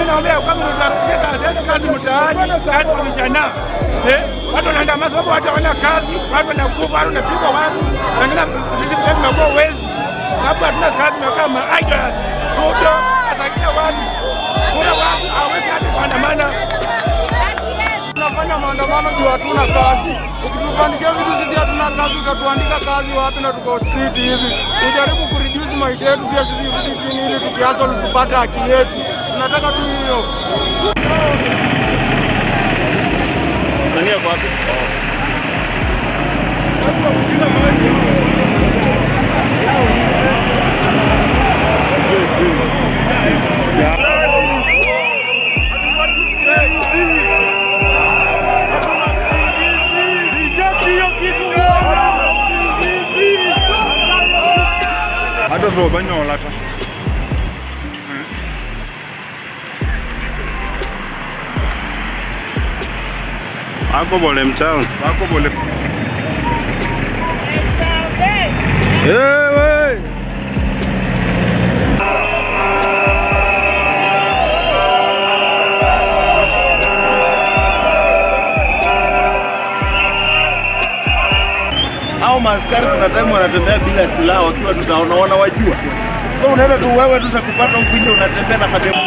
naomba kama tutarudisha kazi kazi mtaani, kazi kwa vijana. Eh, watu wanaandamana sababu watu hawana kazi, watu wanakufa, watu wanapigwa watu. Wengine sisi pia tumekuwa wezi. Sababu hatuna kazi, tunakaa maaida. Ruto asakia watu. Kuna watu hawezi hata kuandamana. Tunafanya maandamano juu hatuna kazi. Ukitupandishia vitu sisi hatuna kazi, utatuandika kazi wapi na tuko street hivi? Tujaribu kureduce maisha yetu pia sisi rudi chini ili tukiasol tupate haki yetu. Tunataka tu hiyo. Nani yako wapi? Hata sio banyola ta. Ako bole mchao. Ako bole. Ewe. au maaskari kuna time wanatembea bila silaha wakiwa tutaona wanawajua. So unaenda tu wewe tu kupata huku nje unatembea na kademu.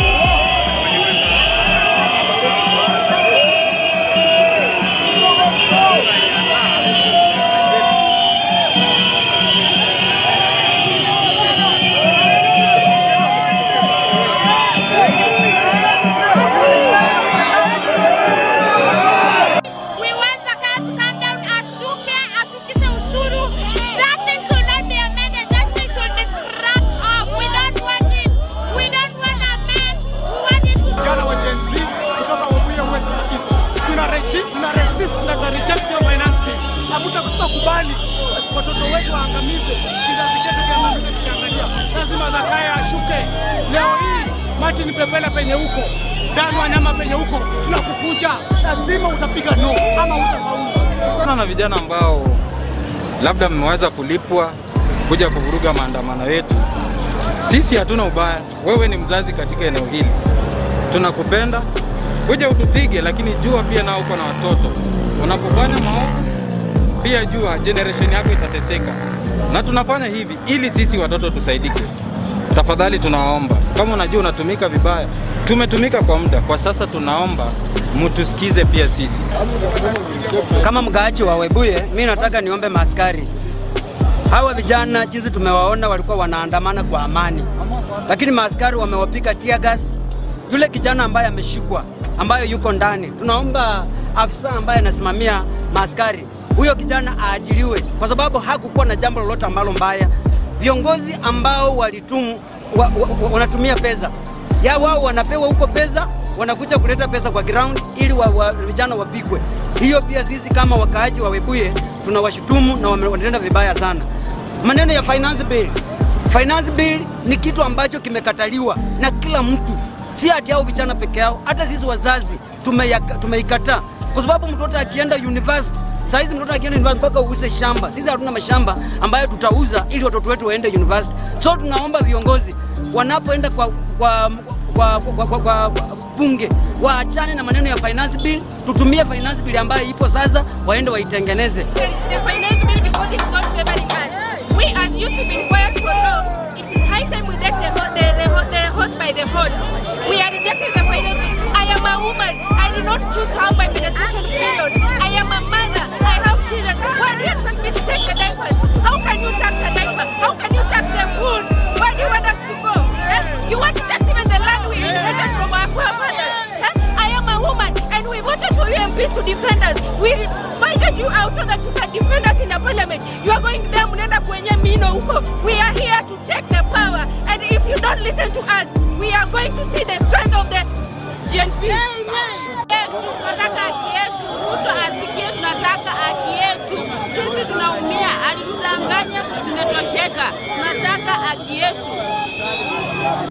We want the car to come down, ashuke, ashukishe ushuru. That thing should not be amended. That thing should be scrapped off. We don't want it. We don't want amend. We want it to Vijana wa Gen Z kutoka Webuye West na East. Tuna reject, tuna resist na tuna reject hiyo finance bill. Hatutakubali watoto wetu waangamizwe, kizazi chetu kiangamizwe tukiangalia. Lazima Zakayo ashuke. Leo hii Martin Pepela penye huko, Dan Wanyama penye huko, tunakukuja. Lazima utapiga no ama utafaulu. sana na vijana ambao labda mmeweza kulipwa kuja kuvuruga maandamano yetu. Sisi hatuna ubaya, wewe ni mzazi katika eneo hili, tunakupenda, kuja utupige, lakini jua pia nao uko na watoto. Unapofanya maovu, pia jua generation yako itateseka, na tunafanya hivi ili sisi watoto tusaidike. Tafadhali tunaomba, kama unajua unatumika vibaya, tumetumika kwa muda, kwa sasa tunaomba mtusikize pia sisi. Kama mgaaji wa Webuye, mi nataka niombe maaskari hawa vijana, jinsi tumewaona walikuwa wanaandamana kwa amani, lakini maaskari wamewapika tear gas. Yule kijana ambaye ameshikwa, ambayo yuko ndani, tunaomba afisa ambaye anasimamia maaskari, huyo kijana aajiriwe, kwa sababu hakukuwa na jambo lolote ambalo mbaya. Viongozi ambao walitumu wa, wa, wa, wanatumia pesa ya wao wanapewa huko pesa, wanakuja kuleta pesa kwa ground ili wa, wa, vijana wapigwe. Hiyo pia sisi kama wakaaji wa Webuye tunawashutumu na wame- wanatenda vibaya sana. Maneno ya finance bill, finance bill ni kitu ambacho kimekataliwa na kila mtu, si ati hao vijana peke yao, hata sisi wazazi tumeyaka- tumeikataa kwa sababu mtoto akienda university Saizi mtoto akienda university mpaka uuse shamba. Sisi hatuna mashamba ambayo tutauza ili watoto wetu waende university. So tunaomba viongozi wanapoenda kwa, kwa, kwa, kwa, kwa, kwa, kwa bunge waachane na maneno ya finance bill, tutumie finance bill ambayo ipo sasa, waende waitengeneze. the finance bill because it's not favoring us. We as youth have been quiet for long. It is high time we take the, ho- the, the, ho- the horse by the horns. We are rejecting the finance bill. I am a woman. I did not choose how my menstruation period. I am a mother. I have children. Why do you expect me to take the diapers? How can you tax a diaper? How can you tax the food? Where do you want us to go? Eh? You want to tax even the land we inherited from our forefathers? Eh? I am a woman and we voted for you MPs to defend us. We invited you out so that you can defend us in the parliament. You are going there mnaenda kwenye mino huko. We are here to take the power and if you don't listen to us, we are going to see the strength of the GNC. tunataka haki yetu. Ruto asikie, tunataka haki yetu. Sisi tunaumia, alitudanganya, tumetosheka. Tunataka haki yetu.